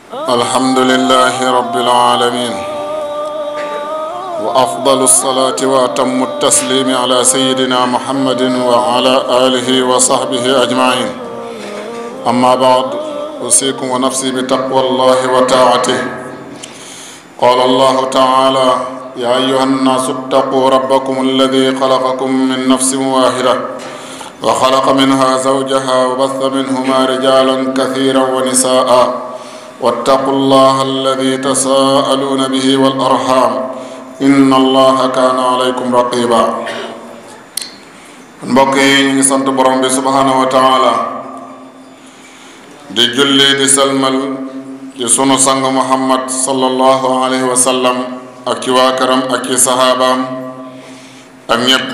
الحمد لله رب العالمين وأفضل الصلاة وأتم التسليم على سيدنا محمد وعلى آله وصحبه أجمعين أما بعد أوصيكم ونفسي بتقوى الله وطاعته قال الله تعالى يا أيها الناس اتقوا ربكم الذي خلقكم من نفس واحدة وخلق منها زوجها وبث منهما رجالا كثيرا ونساء واتقوا الله الذي تساءلون به والأرحام إن الله كان عليكم رقيبا mbokk yi ñu ngi sant borom bi subhanahu wa taala di julli di salmal ci sunu sang muhammad sallallahu alayhi wa sallam ak ci waa këram ak ci saxaabaam ak ñépp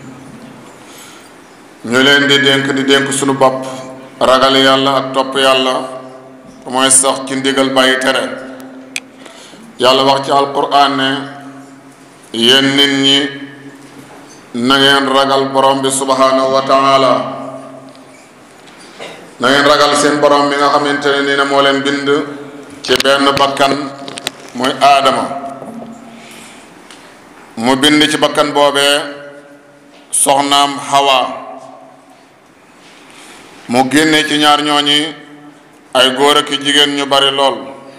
ñu leen di dénk di dénk sunu bopp ragal yàlla ak topp yàlla mooy sax ci ndigal bàyyi tere yàlla wax ci alquran ne yéen nit ñi na ngeen ragal borom bi subhanahu wa taala na ngeen ragal seen borom bi nga xamante ne nii ne moo leen bind ci benn bakkan muy aadama mu bind ci bakkan boobee soxnaam Hawa mu génne ci ñaar ñooñi ay góor ak jigéen ñu bari lool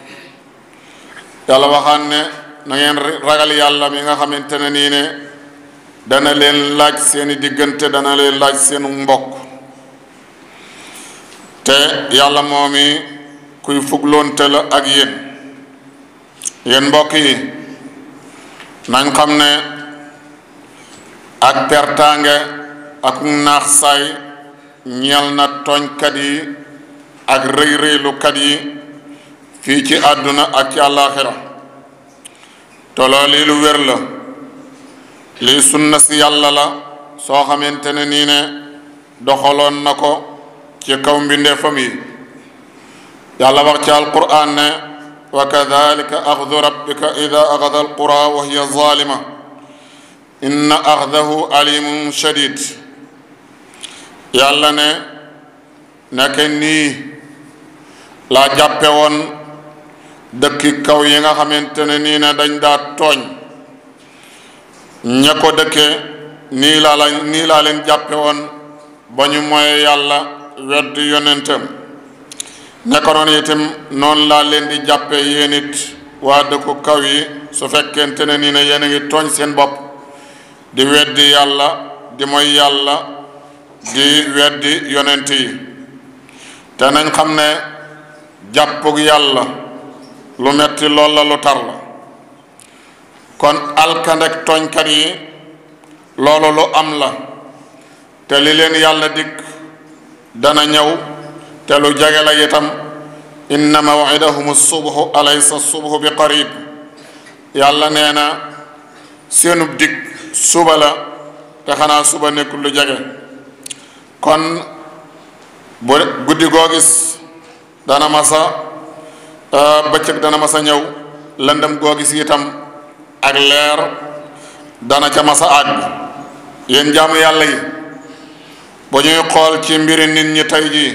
yàlla waxaan ne na ngeen ragal yàlla mi nga xamante ne nii ne dana leen laaj seeni diggante dana leen laaj seenu mbokk te yàlla moomi kuy fugloonte la ak yéen yéen mbokk yi nañ xam ne ak pertaange ak naax saay ñeel na tooñkat yi ak rëy rëylukat yi fii ci àdduna ak ci àllaaxira toloo lii lu wér la lii sunna si yàlla la soo xamante ne nii ne doxaloon na ko ci kaw mbindeefam yi yàlla wax ci alquran ne wa kadalika axdu rabbika ida axada alqura wa hiya zalima inna axdahu alimun shadid yàlla ne neke nii laa jàppe woon dëkki kaw yi nga xamante ne nii ne dañ daa tooñ ña ko dëkke nii laa la nii laa leen jàppe woon ba ñu moye yàlla wedd yonentam neka noonu itam noonu laa leen di jàppe yéen it waa dëkku kaw yi su fekkente ne nii ne yéen a ngi tooñ seen bopp di weddi yàlla di moy yàlla di weddi yonent yi te nañ xam ne jàppug yàlla lu metti lool la lu tar la kon alkandek tooñkat yi loolu lu am la te li leen yàlla dikk dana ñëw te lu jege la itam inna mawidahum subhu alaysa subhu bi qarib yàlla nee na seenub dig suba la te xanaa suba nekkul lu jege kon bu guddi goo gis dana masa bëccëg dana masa ñëw lëndëm goo gis itam ak leer dana ca masa àgg yéen jaamu yàlla yi bu ñuy xool ci mbiri nit ñi tey jii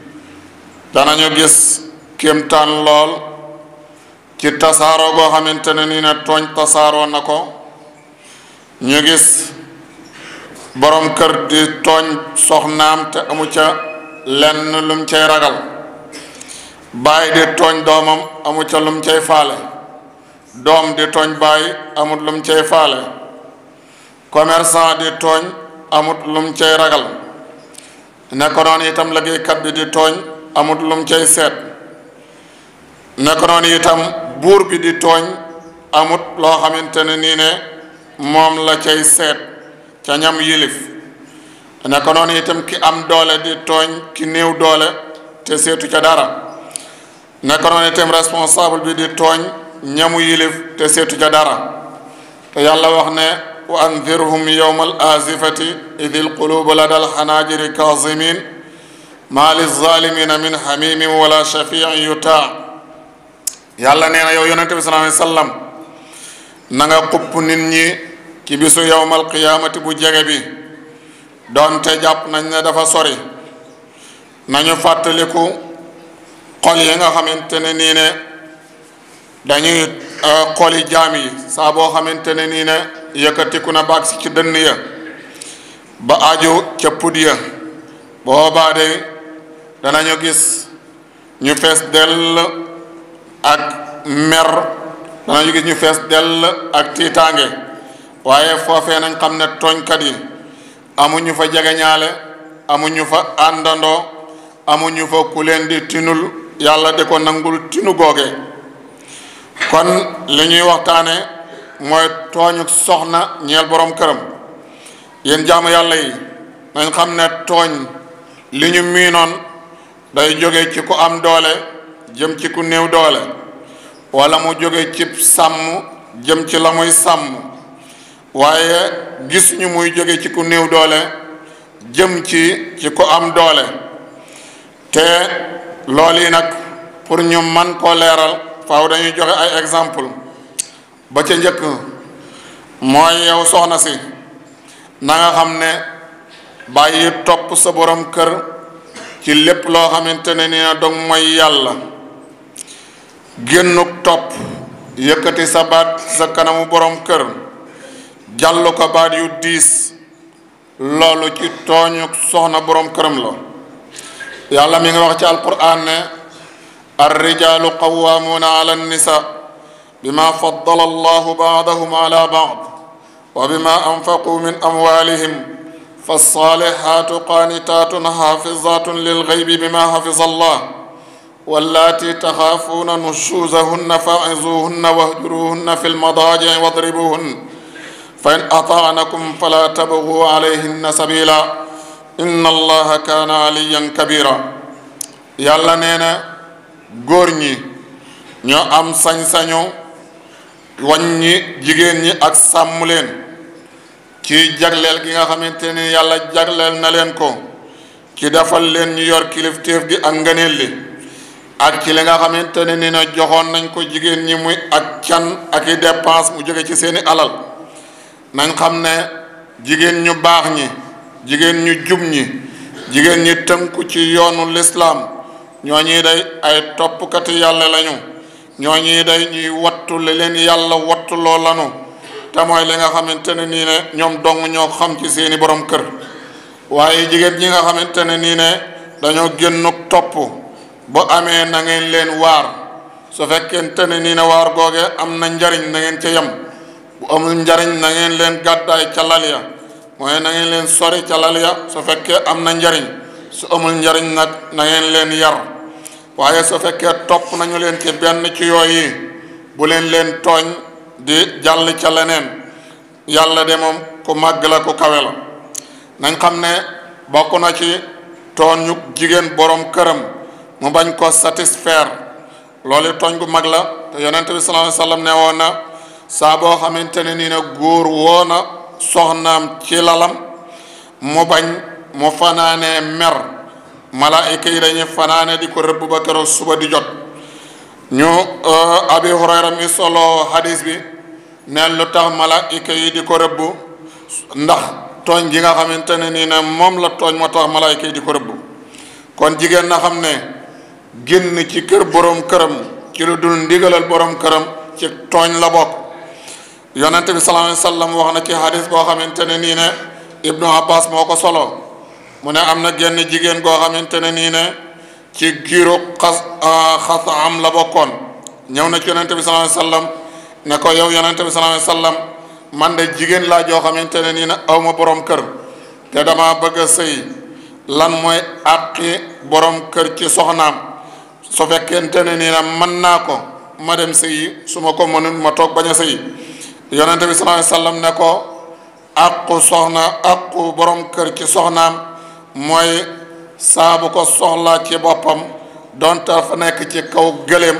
danañu gis kéemtaan lool ci tasaaroo goo xamante ne nii ne tooñ tasaaroo na ko ñu gis borom kër di tooñ soxnaam te amu ca lenn lum cay ragal baay di tooñ doomam amu ca lum cay faale doom di tooñ baay amut lum cay faale commerçant di tooñ amut lum cay ragal nekko noonu itam liggéeykat bi di tooñ amut lum cay seet nekko noonu itam buur bi di tooñ amut loo xamante ne nii ne moom la cay seet ca ñam yilif nekko noonu itam ki am doole di tooñ ki néew doole te seetu ca dara nekko noonu itam responsable bi di tooñ ñamu yilif te seetu ca dara te yàlla wax ne wa andirhum yowma al azifati idi lqulubu lada alxanaajiri kazimin ma lizalimina min xamimin wala shafiin yutaa yàlla nee na yow yonente bi sallallahu alayhi wasallam na nga xupp nit ñi ci bisu yowmal qiyaamati bu jege bi doonte jàpp nañ ne dafa sori nañu fàttaliku xol yi nga xamante ne nii ne dañuy xooli jaam yi saa boo xamante ne nii ne yëkkatiku na baag si ci dënn ya ba aju ca pud ya boobaa de danañu gis ñu fees dell ak mer danañu gis ñu fees dell ak tiitaange waaye foofee nañ xam ne tooñkat yi amuñu fa jegeñaale amuñu fa àndandoo amuñu fa ku leen di tinul yàlla di ko nangul tinu googe kon li ñuy waxtaane mooy tooñu soxna ñeel borom këram yéen jaamu yàlla yi nañ xam ne tooñ li ñu miinoon day jóge ci ku am doole jëm ci ku néew doole wala mu jóge ci sàmm jëm ci la muy sàmm waaye gis ñu muy jóge ci ku néew doole jëm ci ci ku am doole te loolu yi nag pour ñu man koo leeral faaw dañuy joxe ay exemple ba ca njëkk mooy yow soxna si na nga xam ne bàyyi topp sa borom kër ci lépp loo xamante ne ni na dog mooy yàlla génnuk topp yëkkati sa baat sa kanamu borom kër jàll ko baat yu diis loolu ci tooñu soxna borom këram la yàlla mi ngi wax ci alquran ne الرجال قوامون على النساء بما فضل الله بعضهم على بعض وبما أنفقوا من أموالهم فالصالحات قانتات حافظات للغيب بما حفظ الله واللاتي تخافون نشوزهن فاعظوهن واهجروهن في المضاجع واضربوهن فإن أطعنكم فلا تبغوا عليهن سبيلا إن الله كان عليا كبيرا يلا نينا góor ñi ñoo am sañ-sañu wàññi jigéen ñi ak sàmm leen ci jagleel gi nga xamante ni yàlla jagleel na leen ko ci defal leen ñu yor kilifteef gi ak ngëneel li ak ci li nga xamante ne ni na joxoon nañ ko jigéen ñi muy ak can ak i dépense mu jóge ci seeni alal nañ xam ne jigéen ñu baax ñi jigéen ñu jub ñi jigéen ñi tënku ci yoonu lislaam ñooñi day ay toppkati yàlla lañu ñooñi day ñuy wattu li leen yàlla wattu loo lanu te mooy li nga xamante ne nii ne ñoom dong ñoo xam ci seeni borom kër waaye jigéen ñi nga xamante ne nii ne dañoo génnuk topp bu amee na ngeen leen waar su fekkente ne nii ne waar googe am na njariñ na ngeen ca yem bu amul njariñ na ngeen leen gàddaay ca lal ya mooy na ngeen leen sori ca lal ya su fekkee am na njariñ su amul njariñ nag na ngeen leen yar waaye su fekkee topp nañu leen ci benn ci yooyu bu leen leen tooñ di jàll ca leneen yàlla de moom ku màgg la ku kawe la nañ xam ne bokk na ci tooñu jigéen borom këram mu bañ ko satisfaire loolu tooñ gu mag la te yonente bi sallallahu alayhi wasallam ne woon na saa boo xamante ne nii na góor woo na soxnaam ci lalam mu bañ mu fanaanee mer malaayika yi dañuy fanaane di ko rëbb ba keroog suba di jot ñu abi hurayra mi solo hadis bi ne lu tax malaayika yi di ko rëbb ndax tooñ gi nga xamante ne nii ne moom la tooñ moo tax malaayika yi di ko rëbb kon jigéen na xam ne génn ci kër borom këram ci lu dul ndigalal borom këram ci tooñ la bokk yonente bi sallallahu alayhi wasallam wax na ci hadis boo xamante ne nii ne ibnu abbas moo ko solo mu ne am na genn jigéen goo xamante ne nii ne ci giiru xas xas am la bokkoon ñëw na ci yonente bi sallallahu alayhi wasallam ne ko yow yonente bi sallallahu alayhi wasallam man de jigéen laa joo xamante ne nii ne aw ma borom kër te dama bëgg a sëy lan mooy àqi borom kër ci soxnaam su fekkente ne nii ne mën naa ko ma dem sëyi su ma ko mënul ma toog bañ a sëyi yonente bi sallallahu alayhi wasallam ne ko àqu soxna àqu borom kër ci soxnaam mooy saabu ko soxlaa ci boppam donte fa nekk ci kaw gëléem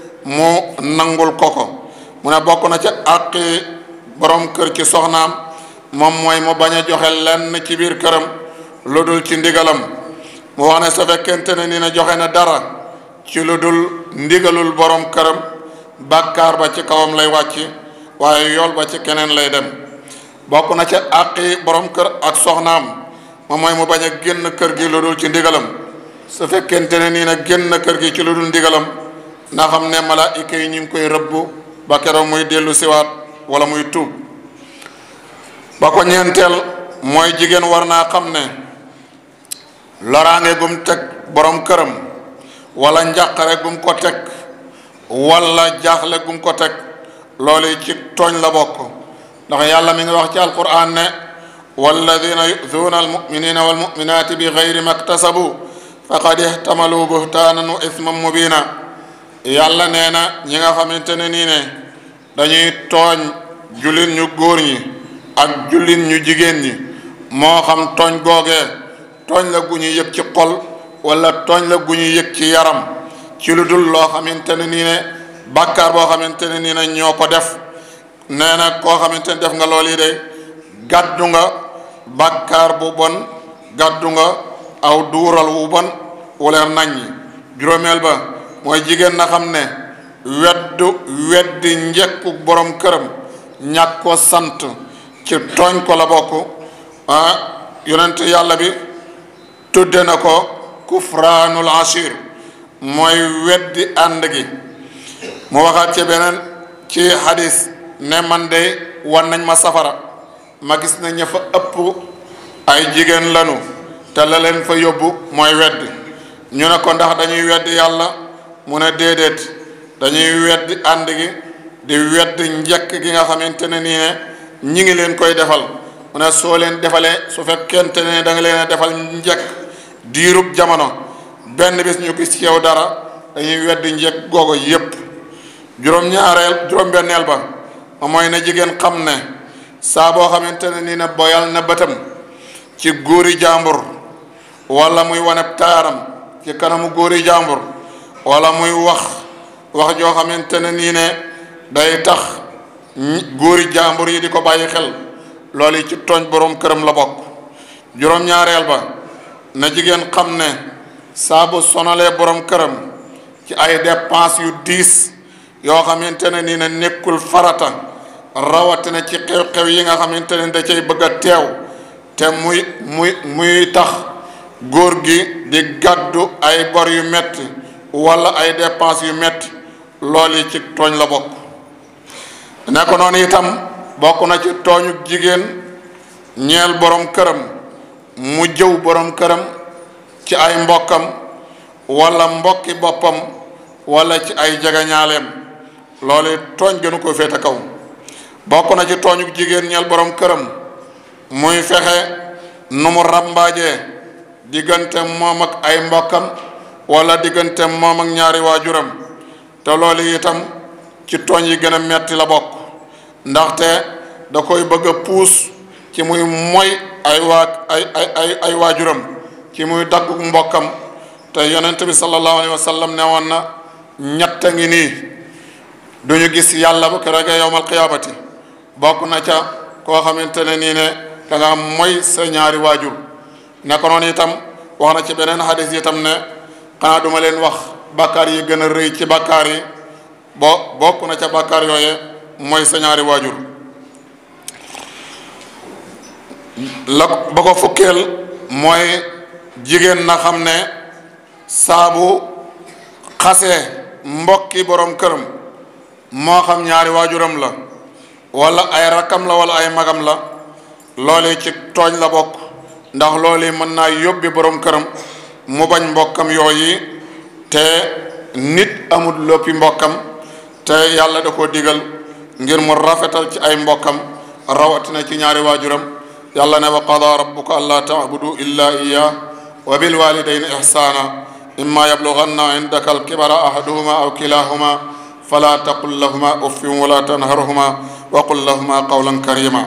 mu nangul ko ko mu ne bokk na ci àqi borom kër ci soxnaam moom mooy mu bañ a joxe lenn ci biir këram lu dul ci ndigalam mu wax ne su fekkente ne ni na joxe na dara ci lu dul ndigalul borom këram bàkkaar ba ci kawam lay wàcc waaye yool ba ci keneen lay dem bokk na ca àqi borom kër ak soxnaam moom mooy mu bañ a génn kër gi lu dul ci ndigalam su fekkente ne nii nag génn kër gi ci lu dul ndigalam na xam ne malaayika yi ñu ngi koy rëbb ba keroog muy dellu siwaat wala muy tuub ba ko ñeenteel mooy jigéen war naa xam ne loraange gum teg borom këram wala njàqare gum ko teg wala jaaxle gum ko teg loolu ci tooñ la bokk ndax yàlla mi ngi wax ci alquran ne walladina yu'dhuuna almuminina walmuminati bi gayri maktasabu faqad ihtamalu buhtaanan wa isman mubina yàlla nee na ñi nga xamante ne nii ne dañuy tooñ jullit ñu góor ñi ak jullit ñu jigéen ñi moo xam tooñ googee tooñ la gu ñu yëg ci xol wala tooñ la gu ñu yëg ci yaram ci lu dul loo xamante ne nii ne bàkkaar boo xamante ne nii ne ñoo ko def nee na koo xamante ne def nga loolu yi de gàddu nga bàkkaar bu bon gàddu nga aw duural wu bon wuleer naññi juróomeel ba mooy jigéen na xam ne weddu weddi njekku borom këram ñàkk ko sant ci tooñ ko la bokk ah yonent yàlla bi tudde na ko kufraanul ashir mooy weddi ànd gi mu waxaat ci beneen ci hadis ne man de wan nañ ma safara ma gis ne ña fa ëpp ay jigéen lanu te la leen fa yóbbu mooy weddi ñu ne ko ndax dañuy weddi yàlla mu ne déedéet dañuy weddi ànd gi di weddi njëkk gi nga xamante ne nii ne ñi ngi leen koy defal mu ne soo leen defalee su fekkente ne da nga leen a defal njëkk diirub jamono benn bis ñu gis ci yow dara dañuy weddi njëkk googu yépp juróom-ñaareel juróom-benneel ba mooy na jigéen xam ne saa boo xamante ne nii ne boyal na bëtam ci góori jàmbur wala muy wane taaram ci kanamu góori jàmbur wala muy wax wax joo xamante ne nii ne day tax góori jàmbur yi di ko bàyyi xel loolu ci tooñ borom këram la bokk juróom-ñaareel ba na jigéen xam ne saa bu sonalee borom këram ci ay dépense yu diis yoo xamante ne nii ne nekkul farata rawatina ci xew-xew yi nga xamante ne da cay bëgg a teew te muy muy muy tax góor gi di gàddu ay bor yu metti wala ay dépense yu metti loolu ci tooñ la bokk ne ko noonu itam bokk na ci tooñu jigéen ñeel borom këram mu jëw borom këram ci ay mbokkam wala mbokki boppam wala ci ay jegeñaaleem loolu tooñ gënu ko féete kaw bokk na ci tooñu jigéen ñeel borom këram muy fexe nu mu ràmbaajee diggante moom ak ay mbokkam wala diggante moom ak ñaari waajuram te loolu itam ci tooñ yi gën a metti la bokk ndaxte da koy bëgg a puus ci muy moy ay waa ay ay ay ay waajuram ci muy daggu mbokkam te yonent bi sallallahu alayhi wa sallam ne woon na ñett a ngi nii duñu gis yàlla bu keroogee yowmal qiyaamati bokk na ca koo xamante ne nii ne da nga moy sa ñaari waajur ne ko noonu itam wax na ci beneen xadis itam ne xanaa duma leen wax bàkkaar yi gën a rëy ci bàkkaar yi bo bokk na ca bàkkaar yooye mooy sa ñaari waajur la ba ko fukkeel mooy jigéen na xam ne saabu xasee mbokki borom këram moo xam ñaari waajuram la wala ay rakkam la wala ay magam la loolu ci tooñ la bokk ndax loolu mën naa yóbbi borom këram mu bañ mbokkam yooyu te nit amul loppi mbokkam te yàlla da koo digal ngir mu rafetal ci ay mbokkam rawatina ci ñaari waajuram yàlla ne wa qada rabbuka alla taabudu illa iya wa bil walidayni ihsana imma yablughanna indaka alkibara ahaduhuma aw kilahuma fala taqul lahuma uffin wala tanharhuma wa qul lahuma qawlan karima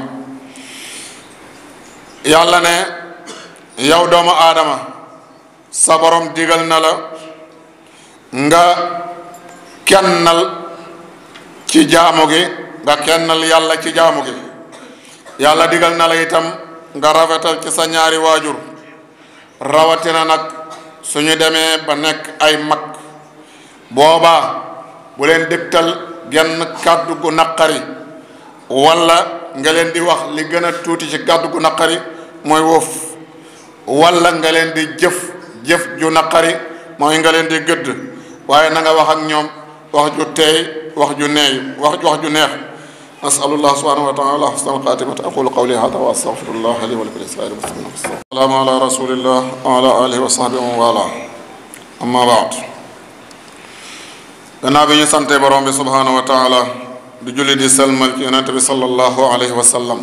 yàlla ne yow doomu aadama sa borom digal na la nga kennal ci jaamu gi nga kennal yàlla ci jaamu gi yàlla digal na la itam nga rafetal ci sa ñaari waajur rawatina nag suñu demee ba nekk ay mag boobaa bu leen dëgtal genn kàddu gu naqari wala nga leen di wax li gën a tuuti ci kàddu gu naqari mooy woof wala nga leen di jëf jëf ju naqari mooy nga leen di gëdd waaye na nga wax ak ñoom wax ju teey wax ju neey wax wax ju neex nasalullah subhanahu wa taala husna alxatimata aqulu qawli hada wa astaghfirullah li wa lakum lisaa'iri muslimin salaamu ala rasulillah wa ala alihi wa sahbihi wa wala amma baad gannaaw bi ñu sante borom bi subhanahu wa taala di julli di salmal ci yonente bi sallallahu alayhi wa sallam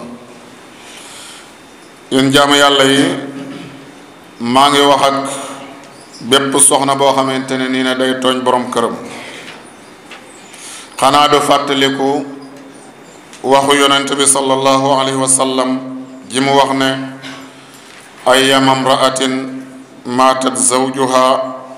yéen jaamu yàlla yi maa ngi wax ak bépp soxna boo xamante ne nii ne day tooñ borom këram xanaa du fàttaliku waxu yonent bi sallallahu alayhi wa sallam ji mu wax ne ayyama mraatin maatat zawjuha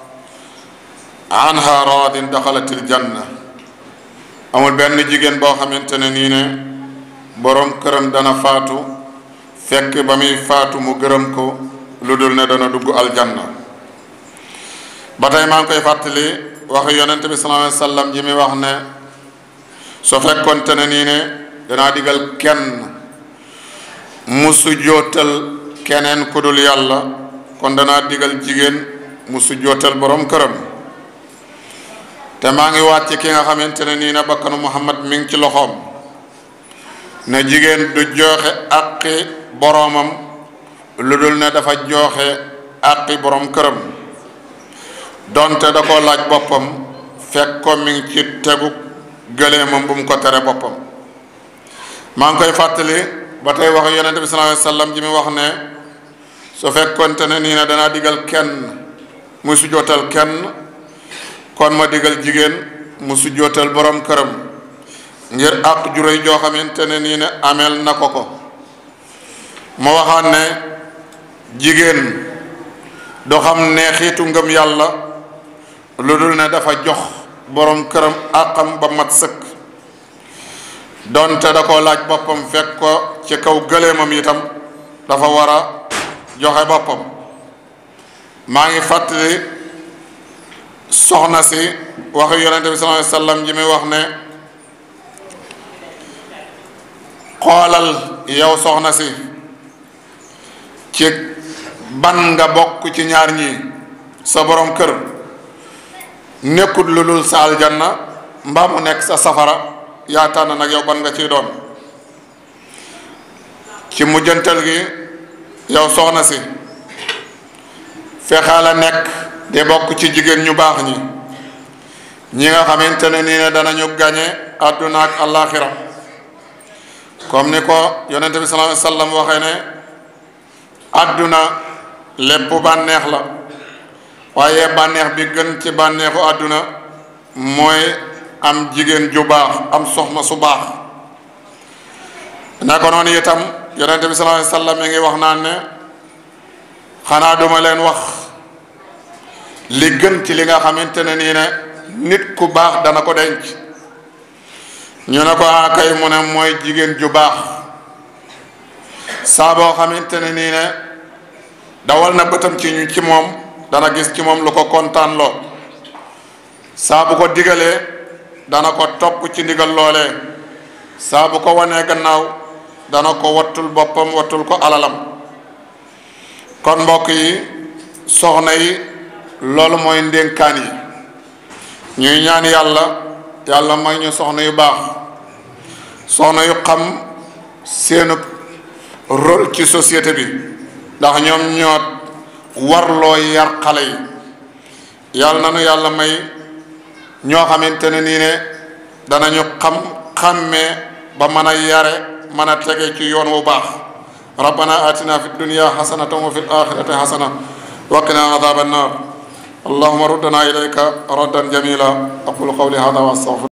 anha raadin daxalatil janna amul benn jigéen boo xamante ne nii ne borom këram dana faatu fekk ba muy faatu mu gërëm ko lu dul ne dana dugg aljanna ba tey maa ngi koy fàttali waxu yonent bi sallallahu alayhi wa sallam ji muy wax ne soo fekkonte ne nii ne danaa digal kenn mu sujjootal keneen ku dul yàlla kon danaa digal jigéen mu sujjootal borom këram te maa ngi waat ci ki nga xamante ne nii ne bakkanu Muhammad mi ngi ci loxoom ne jigéen du joxe àqi boroomam lu dul ne dafa joxe àqi borom këram donte da ko laaj boppam fekk ko mi ngi ci tegu gëleemam bu mu ko tere boppam maa ngi koy fàttali ba tey wax yonente bi sallallahu alayhi wasallam ji mi wax ne su fekkonte ne nii ne danaa digal kenn muy sujjootal kenn kon ma digal jigéen mu sujjootal borom këram ngir àq juróy joo xamante ne nii ne ameel na ko ko ma waxaat ne jigéen doo xam ne xiitu ngëm yàlla lu dul ne dafa jox borom këram àqam ba mat sëkk donte da ko laaj boppam fekk ko ci kaw gëleemam itam dafa war a joxe boppam maa ngi fàttali soxna si waxu yonente bi sallallahu alayhi wasallam ji muy wax ne xoolal yow soxna si ci ban nga bokk ci ñaar ñi sa borom kër nekkut lu dul sa aljanna mbaa mu nekk sa safara yaa tànn nag yow ban nga ciy doon ci mujjantal gi yow soxna si fexee la nekk di bokk ci jigéen ñu baax ñi ñi nga xamante ne nii ne danañu gañe àdduna ak àllaaxira comme ni ko yonente bi sallallahu alayhi wasallam waxee ne àdduna lépp bànneex la waaye bànneex bi gën ci bànneexu àdduna mooy am jigéen ju baax am soxna su baax naka noonu itam yonente bi sallallahu alayhi wasallam mi ngi wax naan ne xanaa duma leen wax li gën ci li nga xamante ne nii ne nit ku baax dana ko denc ñu ne ko akay mu ne mooy jigéen ju baax saa boo xamante ne nii ne dawal na bëtam ci ñu ci moom dana gis ci moom lu ko kontaan loo saa bu ko digalee dana ko topp ci ndigal loolee saa bu ko wanee gannaaw dana ko wattul boppam wattul ko alalam kon mbokk yi soxna yi loolu mooy ndénkaan yi ñuy ñaan yàlla yàlla may ñu soxna yu baax soxna yu xam seenu rôle ci société bi ndax ñoom ñoo warloo yar xale yi yàlla na nu yàlla may ñoo xamante ne nii ne danañu xam xàmmee ba mën a yare mën a tege ci yoon wu baax rabbana atina fi dunya hasanatan wa fil akhirati hasana wa qina adhaban nar اللهم ردنا إليك ردا جميلا أقول قولي هذا وأستغفر